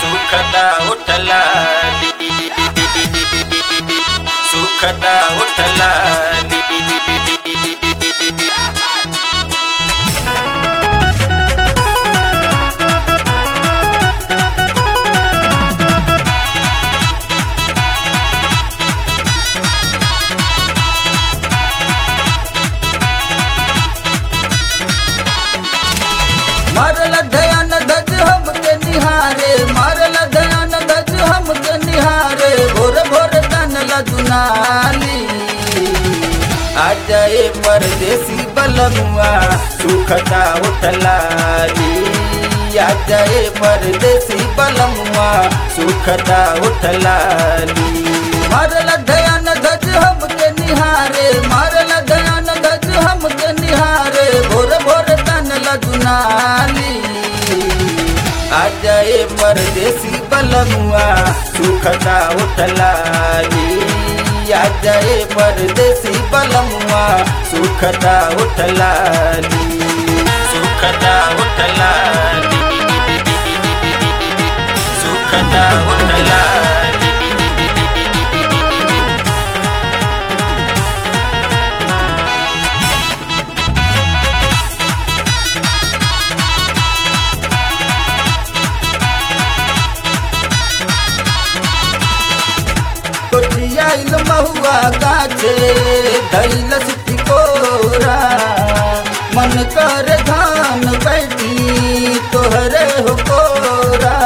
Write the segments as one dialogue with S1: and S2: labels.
S1: सुखदा उठला सुखदा उठला
S2: मारल दयान धज हमके निहारे मारल दयान धज हमके निहारे भोर भोर तनल दुनाली आ जाए परदेसी बलमुआ सुखता उठलाली आ जाए परदेसी बलमुआ सुखता उठलाली मारल दयान धज हमके निहारे मारल दयान धज हमके निहारे भोर भोर तनल दुनाली आ जाए परदेसी बलमुआ सुखता उठलाली आ जाए परदेसी बलमुआ सुखता उठलाली
S1: सुखदा उठला सुखदा उठला
S2: कोठियाइल महुआ गाछे धैलस टिकोरा मन कर धान बैठी तोहरे हो कोरा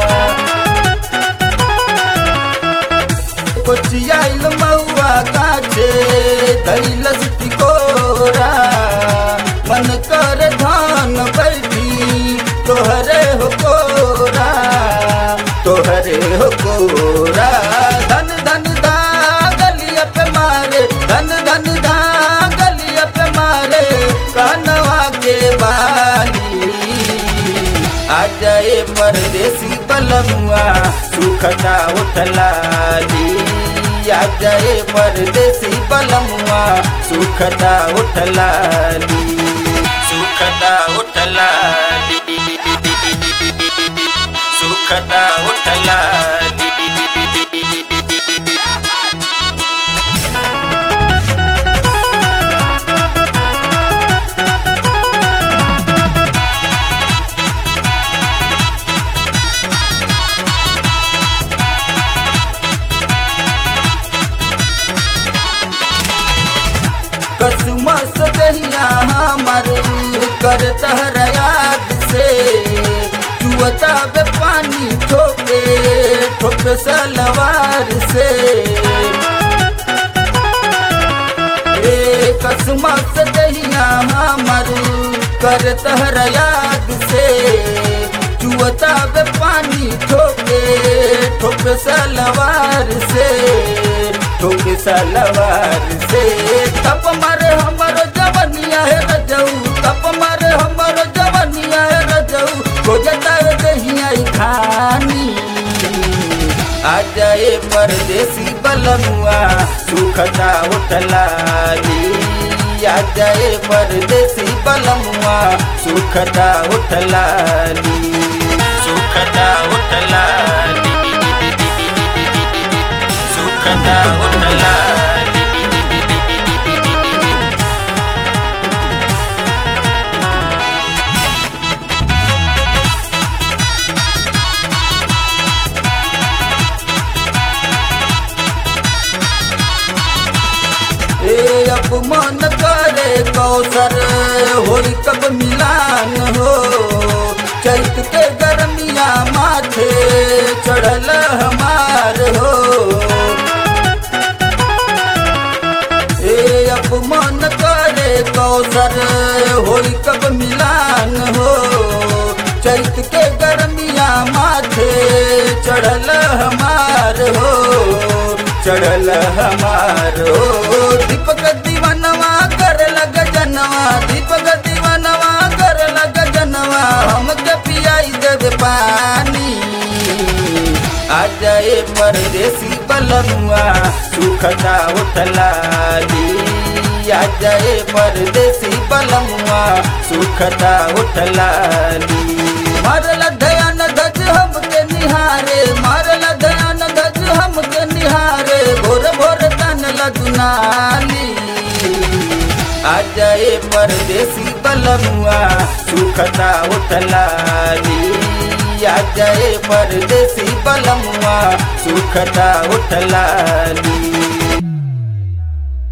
S2: कोठियाइल महुआ गाछे धैलस टिकोरा मन कर धान बैठी तोहरे हो कोरा तोहरे हो कोरा धन धन दा गलिया पे मारे धन धन दा गलिया पे मारे कानवा के बाली आ जाए परदेसी बलमुआ सुखता उठलाली आ जाए परदेसी बलमुआ सुखता उठलाली
S1: सुखदा उठला सुखदा उठला
S2: कसमस दहिया हमर कर तहर याद से चुअता बे पानी ठोके ठोक सलवार से ए कसमस दहिया हमर कर तहर याद से चुअता बे पानी ठोके ठोक सलवार से ठोक सलवार से तप मारे हमर जवनिया है रजऊ तप मारे हमर जवनिया है रजऊ को जता दहिया खानी आ जाए परदेसी बलमुआ सुखता उठलाली आ जाए परदेसी बलमुआ सुखता उठलाली
S1: सुखदा उठला सुखदा उठला
S2: ए अपमान करे कौसर होई कब मिलान हो चैत के गर्मिया माथे चढ़ल हमार हो ए अपमान करे कौसर होई कब मिलान हो चैत के गर्मिया माथे चढ़ल हमार हो चढ़ल हमार हो दीपक दीवानवा कर लग जनवा दीपक दीवानवा कर लग जनवा हमके पियाई देवे पानी आ जाए परदेसी बलमुआ सुखता उठलाली आ जाए परदेसी बलमुआ सुखता उठलाली मारल दयान धज हमके निहा निहारे मारल दयान गज हमके निहारे भोर भोर तन लदुनाली आ जाए परदेसी बलमुआ सुखता उठलाली आ जाए परदेसी बलमुआ सुखता उठलाली